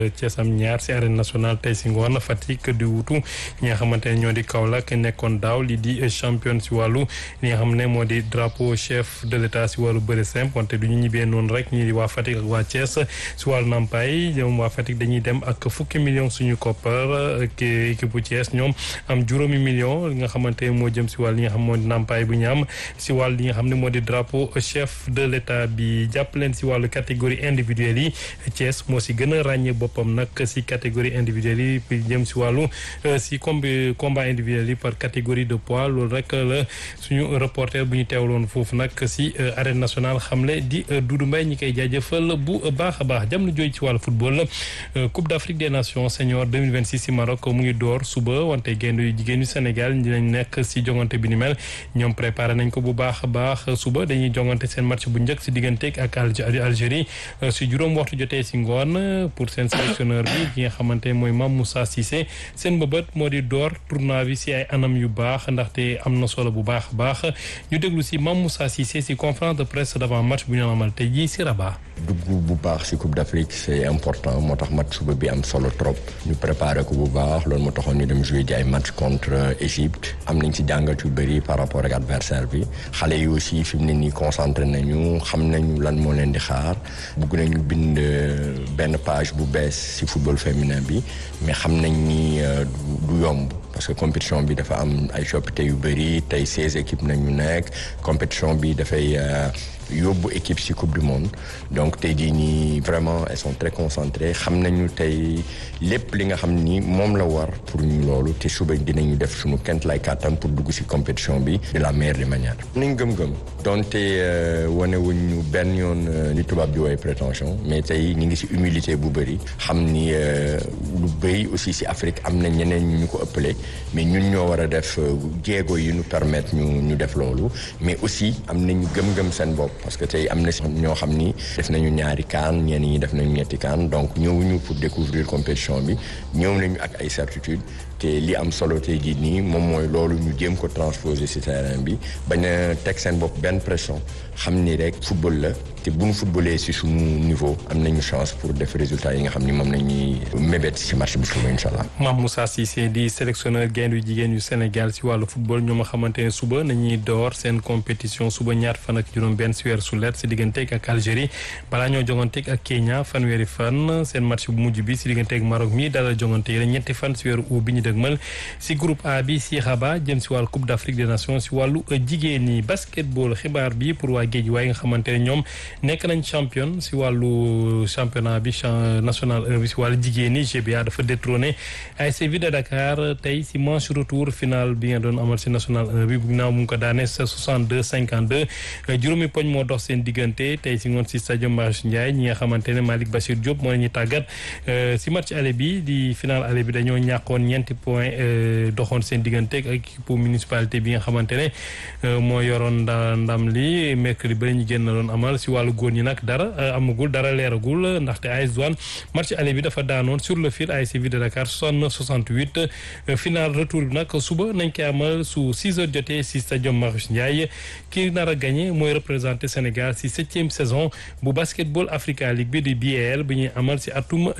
Thiès am ñaar si arène nationale tey si ngoon Fatick di wutu ñi nga xamante ne ñoo di Kaolack nekkoon daaw li di champion si wàllu li nga xam ne moo di drapeau chef de l'état si wàllu bëre simple wante du ñu ñibbee noonu rek ñii di waa Fatick ak waa Thiès si wàllu nampaay ñoom waa Fatick dañuy dem ak fukki million suñu koppar ak équipe bu Thiès ñoom am juróomi million li nga xamante ne moo jëm si wàll li nga xam moo di nampaay bu ñu am si wàll li nga xam ne moo di drapeau chef de l'état bi jàpp leen si wàllu catégorie individuelle yi Thiès moo si gën a ràññee boppam nag si catégorie individuelle yi jëm si wàllu si combi combat individuel yi par catégorie de poids loolu rek la suñu reporter bu ñu teewloon foofu nag si arène nationale xamle di Doudou Mbaye ñi koy jaajëfal bu baax a baax jam na jooy ci wàllu football Coupe d'Afrique des Nations senior 2026 si Maroc mu ngi door suba wante gaynde yu jigéen yu Sénégal dinañ nekk si jongante bi ni mel ñoom préparé nañ ko bu baax a baax suba dañuy jongante seen match bu njëkk si digganteeg ak Algérie si juróom waxtu jotee si ngoon pour seen sélectionneur bi ki nga xamante mooy Mame Moussa Cissé seen bëbët moo di door tournoi bi si ay anam yu baax ndaxte am na solo bu baax a baax ñu déglu si Mame Moussa Cissé si conférence de presse d'avant match bu ñu amal tey jii si Rabat. dugg bu baax si Coupe d'Afrique c'est important moo tax match suba bi am solo trop ñu préparé ko bu baax loolu moo taxoon ñu dem jouer ji ay match contre Égypte am nañ si jàngat yu bëri par rapport ak adversaire bi xale yi aussi fi mu ne nii concentré nañu xam nañu lan moo leen di xaar bugg nañu bind benn page bu bees si football féminin bi mais xam nañ ni du yomb parce que compétition bi dafa am ay coppite yu bëri tey seize équipes nañu nekk compétition bi dafay yóbbu équipe ci coupe du monde donc tey jii nii vraiment elles sont très concentrées xam nañu tey lépp li nga xam ni moom la war pour ñu loolu te suba dinañu def suñu kent lay kàttan pour dugg ci compétition bi de la meilleure des manières nañ gëm-gëm donte wane wuñu benn yoon li tubaab di woowee prétention mais tey ñu ngi ci humilité bu bëri xam ni lu bëri aussi ci Afrique am na ñeneen ñu ko ëppale mais ñun ñoo war a def jéego yi ñu permettre ñu ñu def loolu mais aussi am nañu gëm-gëm seen bopp parce que tey am na si ñoo xam ni def nañu ñaari kaan ñenn ñi def nañu ñetti kaan donc ñëwuñu pour découvrir compétition bi ñëw nañu ak ay certitude te li am solo tey jii nii moom mooy loolu ñu jéem ko transposer ci terrain bi bañ a teg seen bopp benn pression xam ni rek football la te bu ñu footballee ci suñu niveau am nañu chance pour def résultat yi nga xam ni moom nañuy mébét ci match bi suba incha allah. Mame Moussa Cissé di sélectionneur gaynde yu jigéen yu Sénégal ci wàllu football ñoo ma xamante ne suba nañuy door seen compétition suba ñaar fan ak juróom-benn ci weeru sulet ci digganteeg ak Algérie balaa ñoo jonganteeg ak Kenya fanweeri fan seen match bu mujj bi ci digganteeg Maroc mi dalal jongante yi ñetti fan ci weeru août bi ñu dëgmal ci groupe A bi ci Rabat jëm ci wàllu Coupe d'Afrique des Nations ci wàllu jigéen ñi basketball xibaar bi pour waa géej waaye nga xamante ne ñoom nekk nañ champion ci wàllu championnat bi national 1 bi ci wàllu jigéen ñi GBA dafa détrôné ASC Ville de Dakar tey ci manche retour final bi nga doon amal ci national 1 bi ginnaaw mu ngi ko daane sa 62 52 juróomi poñ moo dox seen diggante tey ci ngoon ci stade Marius Ndiaye ñi nga xamante ne Malick Bachir Diop moo la ñuy tàggat ci match aller bi di final aller bi dañoo ñàkkoon ñeenti point doxoon seen diggante ak équipe municipalité bi nga xamante ne moo yoroon ndam li mercredi ba ñu génn doon amal ci wàllu góor ñi nag dara amagul dara leeragul ndaxte AS Douanes match aller bi dafa daanoon sur le fil ASC Ville de Dakar 69 68 final retour bi nag suba nañ koy amal su 6 heures jotee ci stade Marius Ndiaye ki nar a gagné mooy représenté Sénégal ci septième saison bu basketball Africa League bi di BAL bi ñuy amal ci atum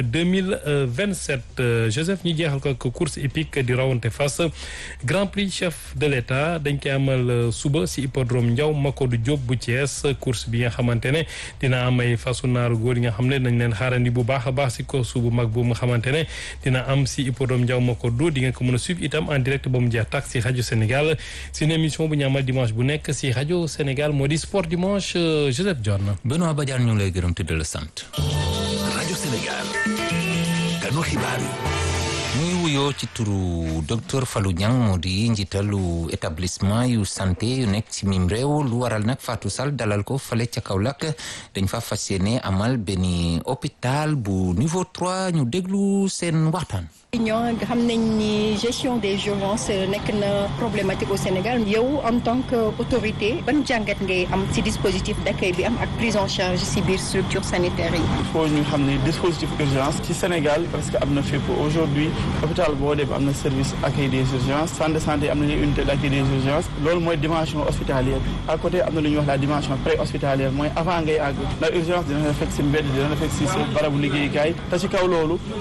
2027 Joseph ñu jeexal ko ak course hippique di rawante fas Grand Prix chef de l'État dañ koy amal suba ci hippodrome Ndiaw Makodou Diop bu Thiès course bi nga xamante ne dina am ay fasu naaru góor yi nga xam ne dañ leen xaarandi bu baax a baax ci course bu mag bu nga xamante ne dina am ci hippodrome Ndiaw Makodou di nga ko mën a suivre itam en direct ba mu jeex tak ci rajo Sénégal ci une émission bu ñu amal dimanche bu nekk ci rajo Sénégal moo di sport dimanche Joseph John. Benoît Badiane ñu ngi lay gërëm te di la sant. rajo Sénégal. kanu xibaar yi. muy wuyoo ci turu docteur Fallou Niang moo di njiitalu établissement yu santé yu nekk ci mim réew lu waral nag Fatou Sall dalal ko fale ca Kaolack dañ fa fas yéene amal benn hôpital bu niveau 3 ñu déglu seen waxtaan. ñoo xam nañ ni gestion des urgences nekk na problématique au Sénégal yow en tant que autorité ban jàngat ngay am ci dispositif d'accueil bi am ak prise en charge ci biir structure sanitaire yi. il faut ñu xam ne dispositif urgence ci Sénégal parce que am na fépp aujourd'hui hôpital boo dem am na service accueil des urgences centre de santé am nañu unité d'accueil des urgences loolu mooy dimension hospitalière bi à côté am na lu ñuy wax la dimension pré-hospitalière mooy avant ngay àgg ndax urgence dina la fekk si mbedd dina la fekk si sa barabu liggéeykaay te ci kaw loolu